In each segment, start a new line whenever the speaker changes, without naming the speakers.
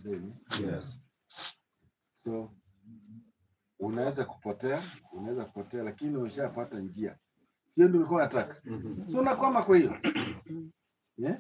zenu
Yes.
so unaweza kupotea unaweza kupotea lakini umeshapata njia sio ndio ulikuwa unataka
Mhm.
so unakwama kwa hiyo yeah?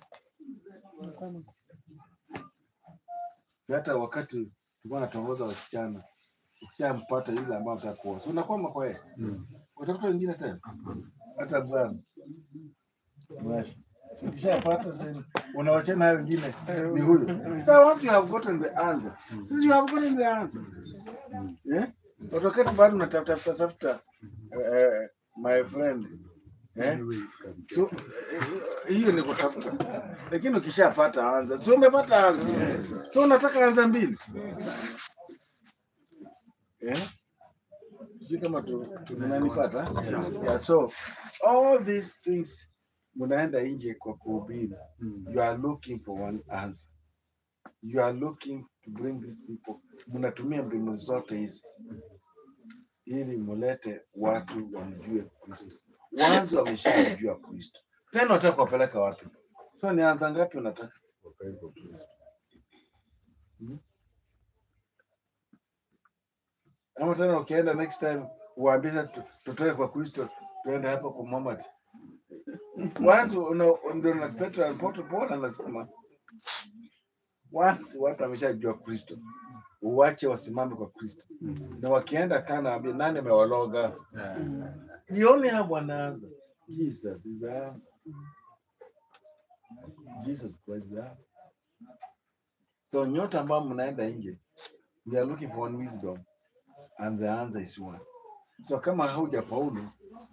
si hata wakati tulikuwa natongoza wasichana ukishampata yule ambao unataka kuoa so unakwama kwa yeye
Mm.
utafuta wengine tena hata bwana Mwashi. So ukishapata sasa unawachana hayo wengine ni huyu so once you have gotten the answer since you have gotten the answer yeah utoketi bado unatafuta tafuta tafuta eh, my friend eh
Anyways, can get-
So, eh, hiyo ni kutafuta, lakini ukishapata anza, si umepata anza, so unataka anza mbili eh? Sijui kama tu- tunanipata yeah. So all these things mnaenda nje kwa kuhubiri,
Mm.
you are looking for one answer, you are looking to bring these people, mnatumia mbinu zote hizi ili mulete watu wamjue Kristo. Wanzo wameshajua Kristo, tena unataka kuwapeleka wapi? So ni anza ngapi unataka? Hmm? Ama tena ukienda next time uambie sasa tu- tutoke kwa Kristo tuende hapa kwa Muhammad. Wanzo una- ndio na Petro alipoto Paul anasema once watu wameshajua Kristo uwache wasimame kwa Kristo, na wakienda kana waambie nani amewaloga
Yeah.
You only have one answer. Jesus is the answer. Jesus Christ is the answer. So nyote ambao mnaenda nje, we are looking for one wisdom and the answer is one. So kama haujafaulu,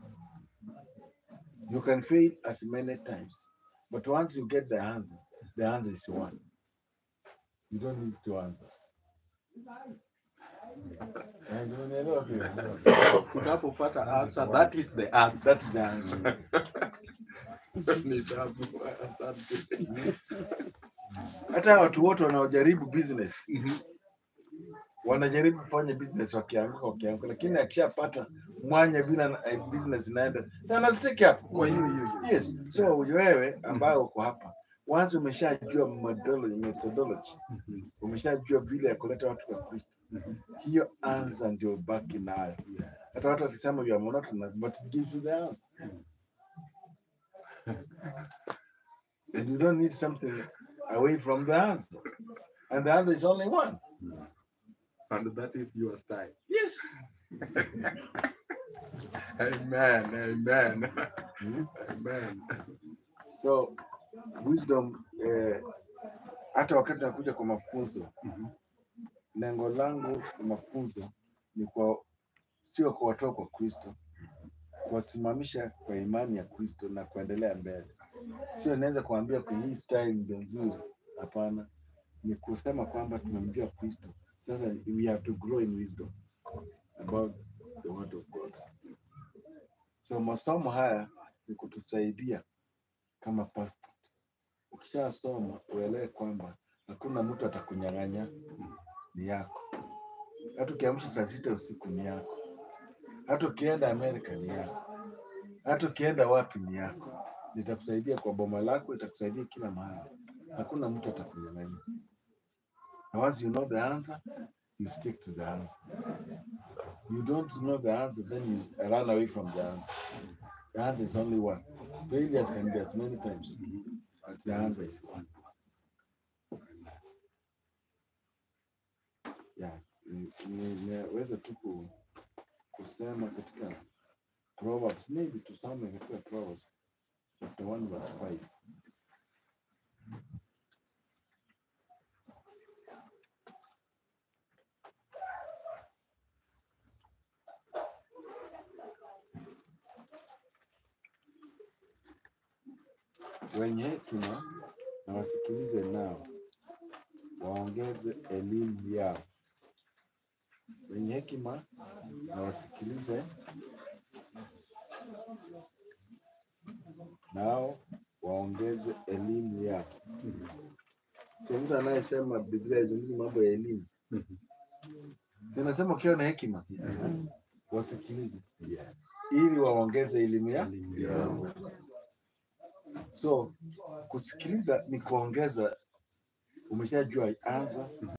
you can fail as many times. But once you get the answer, the answer is one. You don't need two answers. Eh, umeelewa pia?
Unapopata answer, that is the answer.
That's the answer.
Ni tabu. Asante.
hata watu wote wanaojaribu business
Mhm.
wanajaribu kufanya business wakianguka wakianguka, lakini akishapata mwanya bila na- eh, business inaenda sana stick up kwa hiyo hiyo. Yes, so wewe ambaye uko hapa once umeshajua methodology, methodology
Mhm.
umeshajua vile ya kuleta watu kwa Kristo, hiyo answer ndio baki nayo. Hata watu wakisema you are monotonous but it gives you the answer. And you don't need something away from the answer. And the answer is only one.
And that is your style.
Yes.
Amen. Amen.
Mhm.
Amen.
So wisdom eh, hata wakati nakuja kwa mafunzo
Mhm.
lengo langu kwa mafunzo ni kwa sio kuwatoa kwa Kristo, kuwasimamisha kwa imani ya Kristo na kuendelea mbele. Sio naweza kuambia kwa hii style ndio nzuri, hapana. Ni kusema kwamba tumemjua Kristo, sasa we have to grow in wisdom about the word of God. So masomo haya ni kutusaidia kama passport. Ukishasoma uelewe kwamba hakuna mtu atakunyang'anya, ni yako. Hata ukiamsha saa sita usiku ni yako, hata ukienda Amerika ni yako, hata ukienda wapi ni yako. Itakusaidia kwa boma lako, itakusaidia kila mahali. Hakuna mtu atakunyang'anya. And once you know the answer, you stick to the answer. You don't know the answer, then you run away from the answer. The answer is only one. Failures can be as many times, but the answer is one. Yeah, ni- ni- niweze tu ku- kusema katika Proverbs, maybe tusome katika Proverbs chapter 1 verse 5. Wenye hekima na wasikilize nao, waongeze elimu yao. Wenye hekima na wasikilize nao, waongeze elimu yao. Sio mtu anayesema Biblia izungumzi mambo ya elimu,
Mhm.
zinasema ukiwa na hekima wasikilize ili waongeze elimu ya
Elimu yao.
So kusikiliza ni kuongeza, umeshajua anza